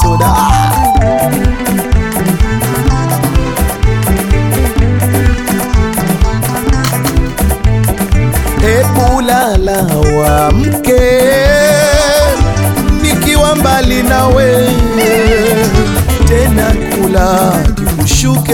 soda Hebu lala wamke, nikiwa mbali nawe, tena kula kikushuke,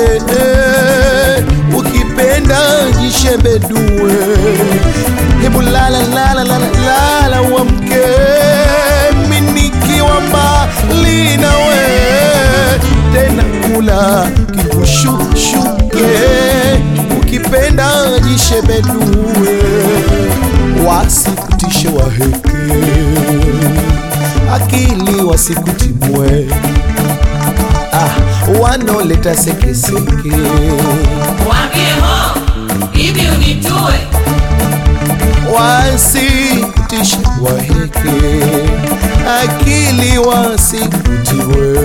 ukipenda jishebedue. Hebu lala lala lala lala wamke, mi nikiwa mbali nawe, tena kula kikushuke, ukipenda jishebedue, wasikutishe waheke, akili wasikutimwe, ah, wanoleta sekeseke Waambie ho, hivi unitue. wasikutishe waheke, akili wasikutiwe,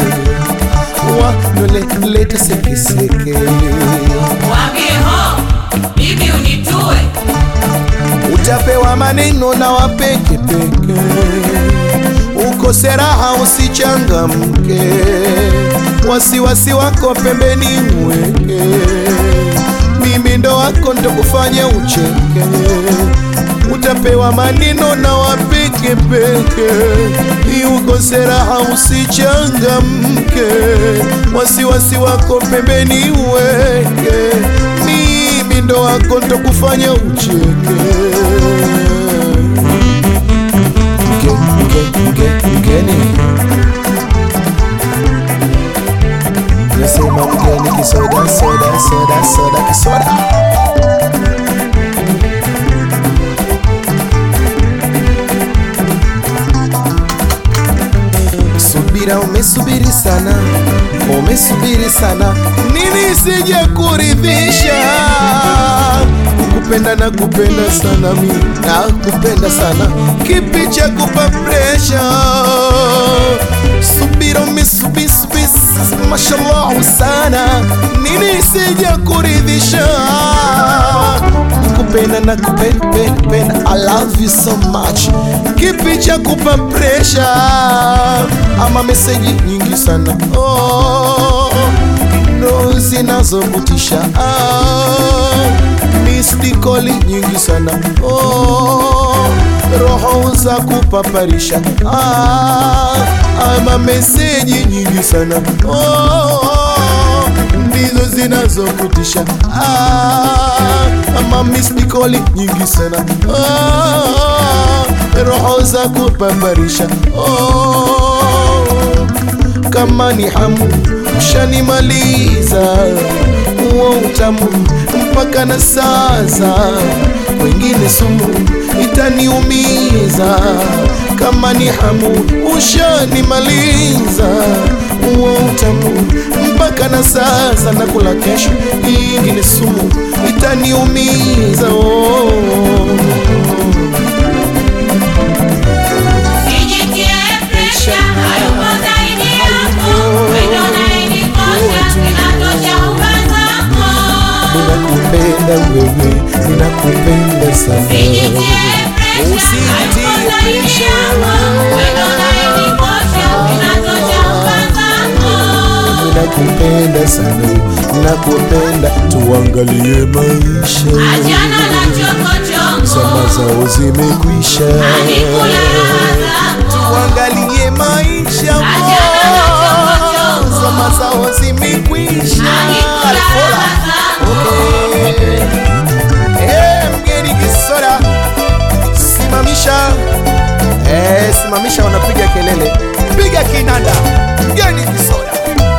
wanoleta sekeseke Waambie ho, hivi unitue. utapewa maneno na wapekepeke, ukose raha usichangamke, wasiwasi wako pembeni uweke, mimi ndo wako ndokufanya ucheke, utapewa maneno na wapekepeke, ukose raha usichangamke, wasiwasi wako pembeni uweke, mimi ndo wako ndokufanya ucheke. Mge, mge, mge, mgeni nasema mgeni kisoda soda soda soda kisoda subira umesubiri sana umesubiri sana nini sije kuridhisha kupenda na kupenda sana mi na kupenda sana kipi cha kupa presha subira umesubisubi mashallah sana nini sije kuridhisha kupenda na kupenda penda, penda. I love you so much kipi cha kupa presha ama meseji nyingi sana oh, ndo zinazovutisha ah, mistikoli nyingi sana oh, roho za kupaparisha ah, ama meseji nyingi sana oh, ndizo zinazokutisha ah, ama mistikoli nyingi sana ah, roho za kupambarisha oh, kama ni hamu ushanimaliza uo utamu mpaka na sasa wengine sumu itaniumiza kama ni hamu ushanimaliza uo utamu mpaka na sasa nakula kesho ingine sumu itaniumiza oh. Sijitie presha, hayupo zaidi yako. Wendo unayenikosha, inatosha uba zako. ninakupenda wewe ninakupenda sana Sijitie presha, hayupo zaidi yako. Wendo unayenikosha, inatosha uba zako. ninakupenda sana ninakupenda tuangalie maisha Achana na chokochoko, zama zao zimekwisha anikula raha zako. tuangalie maisha Achana na chokochoko, zama zao zimekwisha anikula raha zako. Okay. Eh, mgeni kisora simamisha eh, simamisha wanapiga kelele piga kinanda mgeni kisora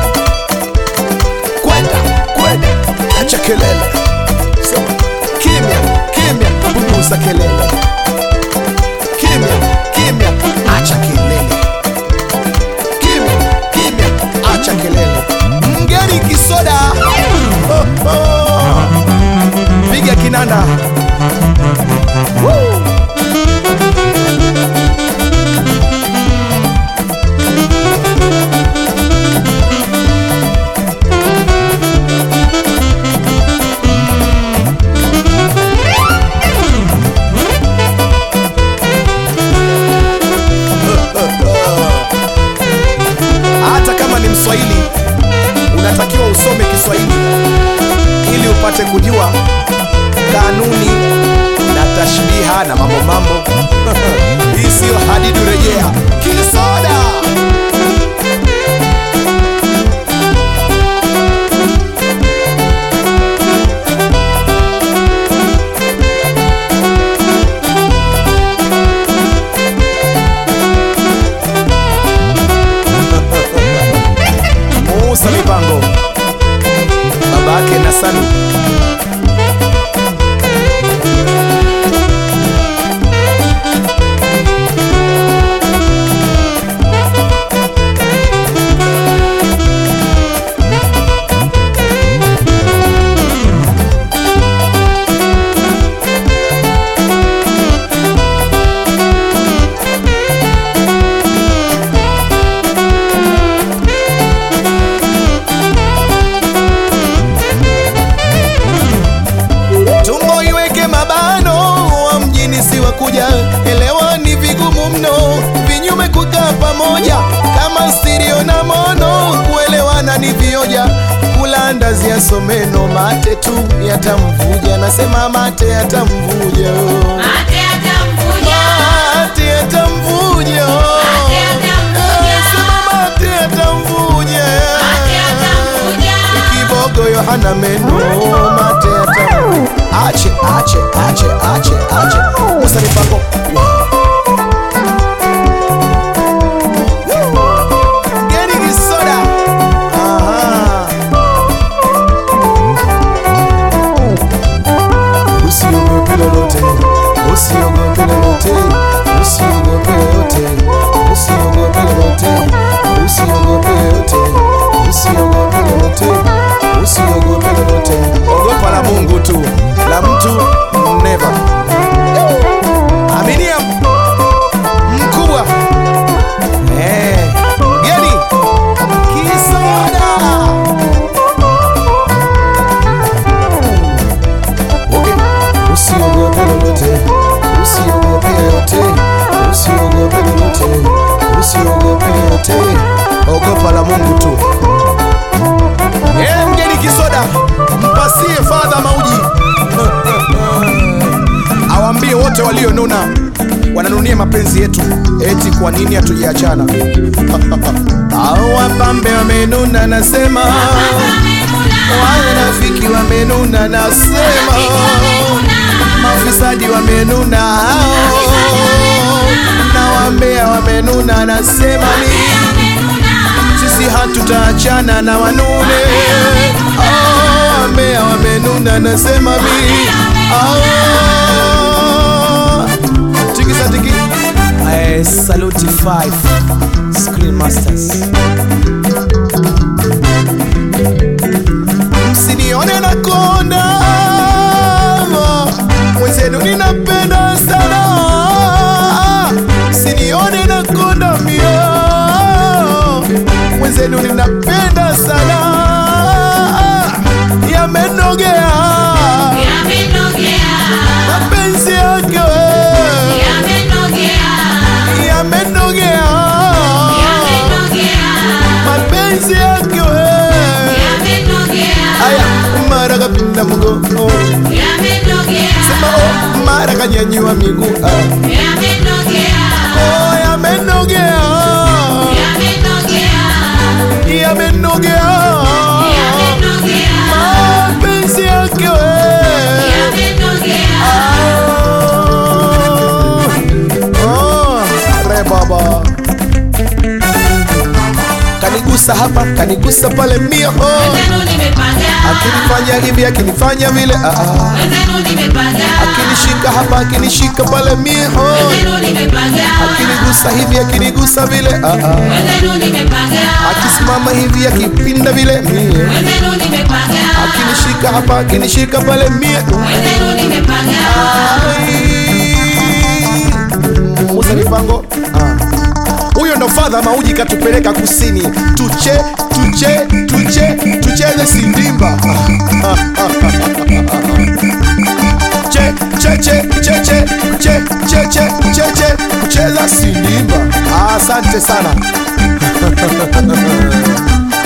kwenda kwenda acha kelele sema kimya kimya punguza kelele kimya kimya acha kelele kimya kimya acha kelele mgeni kisoda oh, oh. piga kinanda Woo. Kiswahili unatakiwa usome Kiswahili ili upate kujua kanuni na tashbiha na mambo mambo. Hii siyo hadidu rejea. Kisoda Musa Mipango babake na Salu tumbo iweke mabano wa mjini si wa kuja elewa ni vigumu mno vinyume kukaa pamoja kama stereo na mono kuelewana ni vioja kula ndazi ya someno mate tu yatamvuja nasema mate yatamvuja Mate atamvuja. mate yatamvuja Mate yatamvuja. Sema mate yatamvuja Mate atamvuja. kibogo yohana meno mate yatamvuja ache ache ache ache ache Musa Mipango Geni kisoda Aha. Usiogope lolote, usiogope lolote, usiogope lolote, usiogope lolote, usiogope lolote, usiogope lolote, usiogope lolote. Ogopa la Mungu tu, la mtu never. Aminia mkubwa eh, geni kisoda Okay. Usiogope lolote, usiogope lolote, usiogope lolote, usiogope lolote, ogopa la Mungu tu. Eh, mgeni kisoda, mpasie fadha mauji awambie wote walionuna wananunia mapenzi yetu, eti kwa nini hatujaachana? Au wapambe wamenuna, nasema wanafiki wamenuna, nasema mafisadi wamenuna hao na wambea wamenuna, nasema ni sisi hatutaachana na wanune. Ah, wambea wamenuna, nasema mi Ah, tikisa tiki Eh, Saluti 5 Screen Masters msinione na konda mwenzenu ninapenda sana msinione na konda mio mwenzenu ninapenda sana yamenogea Yamenogea. mapenzi yake Yamenogea. yamenogea Yamenogea. mapenzi yake Yamenogea. aya mara kapinda mgongo Yamenogea. sema oh, mara kanyanyua miguu ah. Yamenogea. oh, yamenogea Yamenogea. yamenogea Yamenogea. mapenzi yake we Yamenogea. Oh, re baba kanigusa hapa kanigusa pale mia oh. Wenzenu nimepanga. akinifanya hivi akinifanya vile ah, ah. Wenzenu nimepanga. akinishika hapa akinishika pale mia oh. Wenzenu nimepanga. akinigusa hivi akinigusa vile ah, ah. Wenzenu nimepanga. akisimama hivi akipinda vile mie Wenzenu nimepanga. akinishika hapa akinishika pale mie Wenzenu nimepanga. Ai. Musa Mipango ah. huyo ndo fadha mauji katupeleka kusini tuche tuche tuche tucheze sindimba che che che che che che che che che che kucheza sindimba Ah, asante sana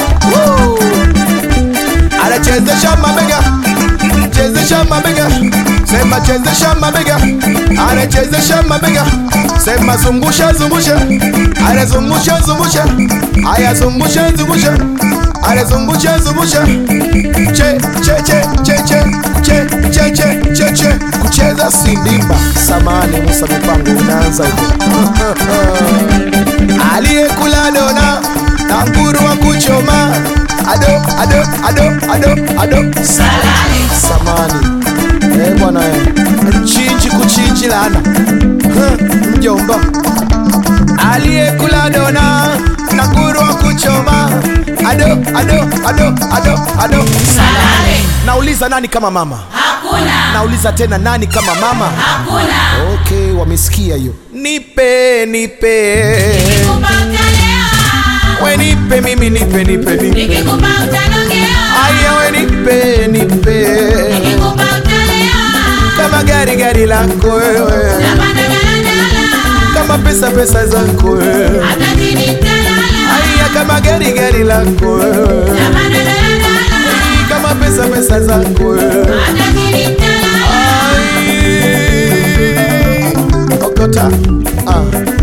mabega sema chezesha mabega anachezesha mabega sema zungusha zungusha anazungusha zungusha aya zungusha zungusha anazungusha zungusha che che che che che che che che che che kucheza sindimba samani Musa Mipango unaanza hivyo aliyekula dona na nguru wa kuchoma ado ado ado ado ado Salale. samani eh bwana eh chinji kuchinji lana Huh, mjomba aliyekula dona na nguru wa kuchoma ado ado ado ado ado Salale. nauliza nani kama mama Hakuna. nauliza tena nani kama mama Hakuna. okay wamesikia hiyo nipe nipe Nikikupa utalea. we nipe mimi nipe nipe nipe Nikikupa utanogea. aya we nipe nipe Nikikupa utalea. kama gari gari lako wewe Napanda daladala. kama pesa pesa zako wewe Hata chini nitalala. aya kama gari gari lako wewe Napanda daladala. kama pesa pesa zako wewe Hata chini nitalala. Ai. okota ah.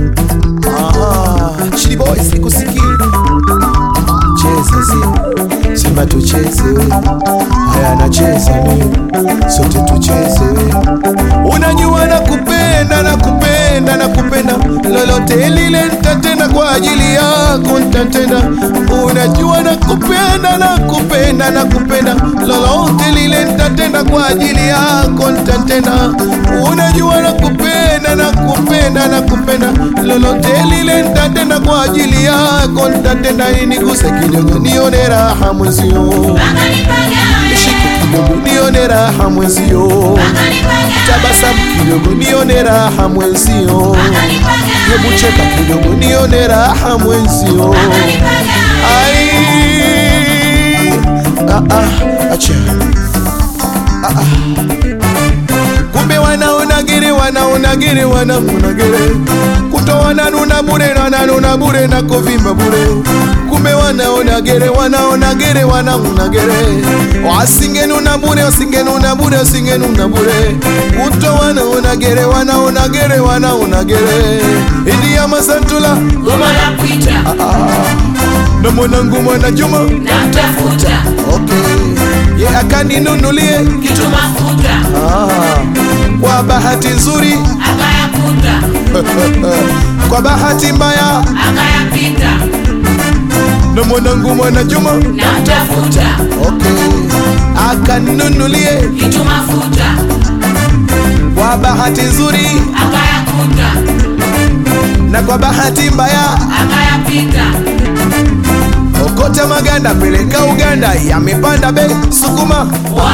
Ah. Chili boy sikusikii cheza zi sema tucheze haya nacheza mimi sote tucheze unajua na kupenda na kupenda na kupenda lolote lile nitatenda kwa ajili yako nitatenda unajua na kupenda na kupenda na kupenda lolote lile nitatenda kwa ajili yako nitatenda unajua na kupenda na kupenda na kupenda lolote lile nitatenda kwa ajili yako nitatenda iniguse kidogo nione raha mwezio Mpaka nipagawe. nishike kidogo nione raha mwezio Mpaka nipagawe. tabasamu kidogo nione raha mwenzio Mpaka nipagawe. hebu cheka kidogo nione raha mwenzio Mpaka nipagawe. ai ah, ah, acha ah, ah. kumbe wanaonagere wanaonagere wanaonagere kutoana nuna bure nananuna bure na kuvimba bure kumbe wanaonagere wanaonagere wanaonagere wasingenuna bure wasingenuna bure wasingenuna bure kuto wanaonagere wanaonagere wanaonagere idiya masantula Goma la kuita. na mwanangu mwana Juma Namtafuta. okay. ye akaninunulie Kitu mafuta. ah. kwa bahati nzuri Akayakuta. kwa bahati mbaya Akayapita. na mwanangu mwana Juma Namtafuta. okay. akaninunulie Kitu mafuta. kwa bahati nzuri Akayakuta. na kwa bahati mbaya Akayapita. okota maganda peleka Uganda yamepanda bei sukuma Wa.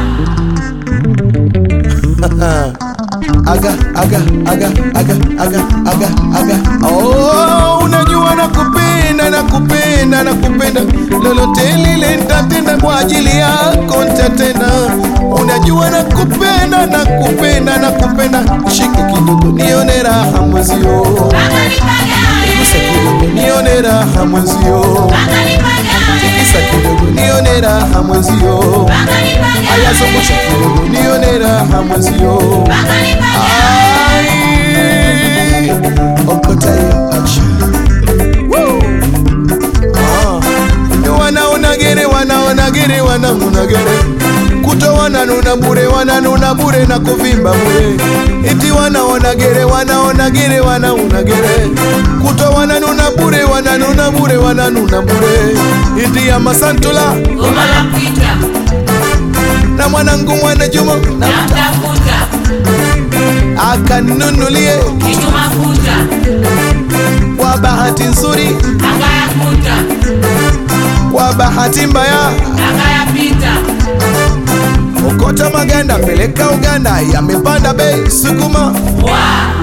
aga aga aga aga aga aga aga oh, unajua nakupenda nakupenda nakupenda lolote lile nitatenda kwa ajili yako nitatenda unajua nakupenda nakupenda nakupenda shike kidogo nione raha mwezio Mpaka nipagawe. gusa kidogo nione raha mwezio Mpaka nipagawe. kisa kidogo nione raha mwezio Mpaka nipagawe. ayazungusha kidogo nione raha mwezio Mpaka nipagawe. Ai, okota hiyo acha. Woo. Ah. wanaonagere wanaonagere wanamunagere kuto wananuna bure wananuna bure na kuvimba bure iti wanaonagere wanaonagere wanaunagere kuto wananuna bure wananuna bure wananuna bure iti ya masantula Goma la kuita. na mwanangu mwana Juma Namtafuta. akanunulie Kitu mafuta. kwa bahati nzuri Akayakuta. kwa bahati mbaya Akayapita. okota maganda peleka Uganda yamepanda bei sukuma Wa.